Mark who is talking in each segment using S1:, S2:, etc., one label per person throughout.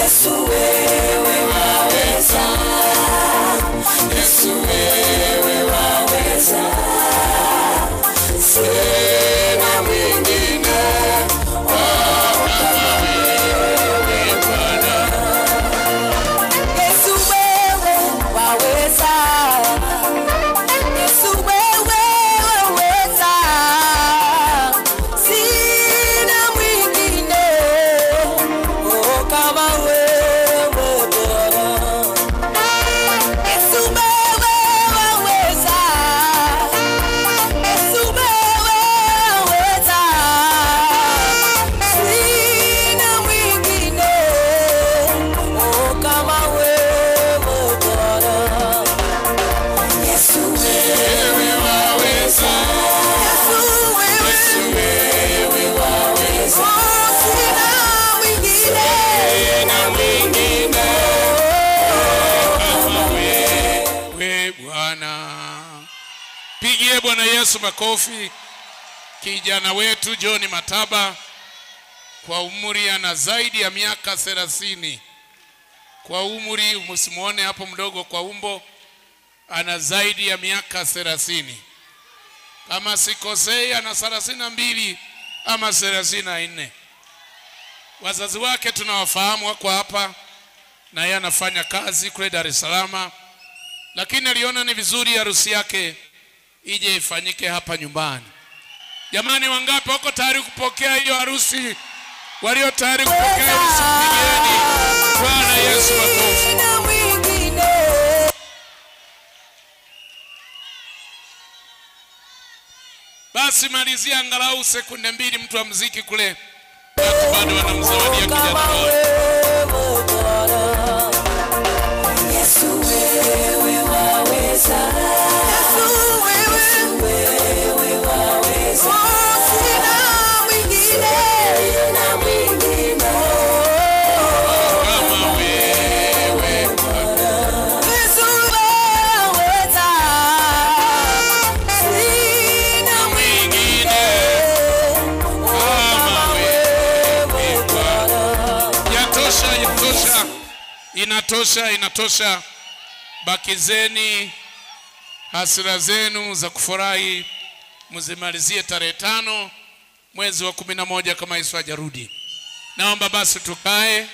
S1: Yesu wewe waweza, Yesu wewe waweza, sina mwingine oh, kama wewe Bwana. Yesu wewe waweza, Yesu wewe waweza, sina mwingine oh, kama wewe Bwana. Yesu wewe waweza, Yesu wewe waweza, sina mwingine oh, kama wewe Bwana. Yesu wewe waweza, Yesu wewe waweza, sina mwingine, sina mwingine kama
S2: we Bwana. Pigie Bwana Yesu makofi. Kijana wetu John Mataba kwa umri ana zaidi ya miaka thelathini. Kwa umri msimuone hapo mdogo kwa umbo, ana zaidi ya miaka thelathini. Kama sikosei, ana thelathini na mbili ama thelathini na nne. Wazazi wake tunawafahamu, wako hapa na yeye anafanya kazi kule Dar es Salaam, lakini aliona ni vizuri harusi yake ije ifanyike hapa nyumbani. Jamani, wangapi wako tayari kupokea hiyo harusi? Walio tayari kupokea harusi, pigeni Bwana Yesu makofi.
S1: Sina mwingine
S2: Basi malizia angalau sekunde mbili, mtu wa mziki kule, watu bado wanamzawadia kijana
S1: kama
S2: wao.
S1: wewe Bwana. Yesu wewe waweza, Yesu wewe waweza, sina mwingine, sina mwingine
S2: Kama wewe
S1: Yesu waweza, sina
S2: mwingine kama wewe Bwana. Yatosha, yatosha, inatosha, inatosha. Bakizeni hasira zenu za kufurahi, mzimalizie tarehe tano mwezi wa kumi na moja kama Yesu hajarudi. Naomba basi tukae,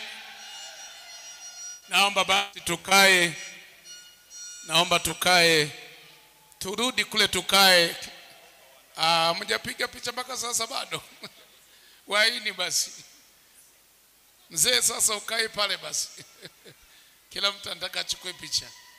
S2: naomba basi tukae, naomba tukae, turudi kule tukae. Ah, mjapiga picha mpaka sasa bado? Waini basi. Mzee sasa ukae pale basi. Kila mtu anataka achukue picha.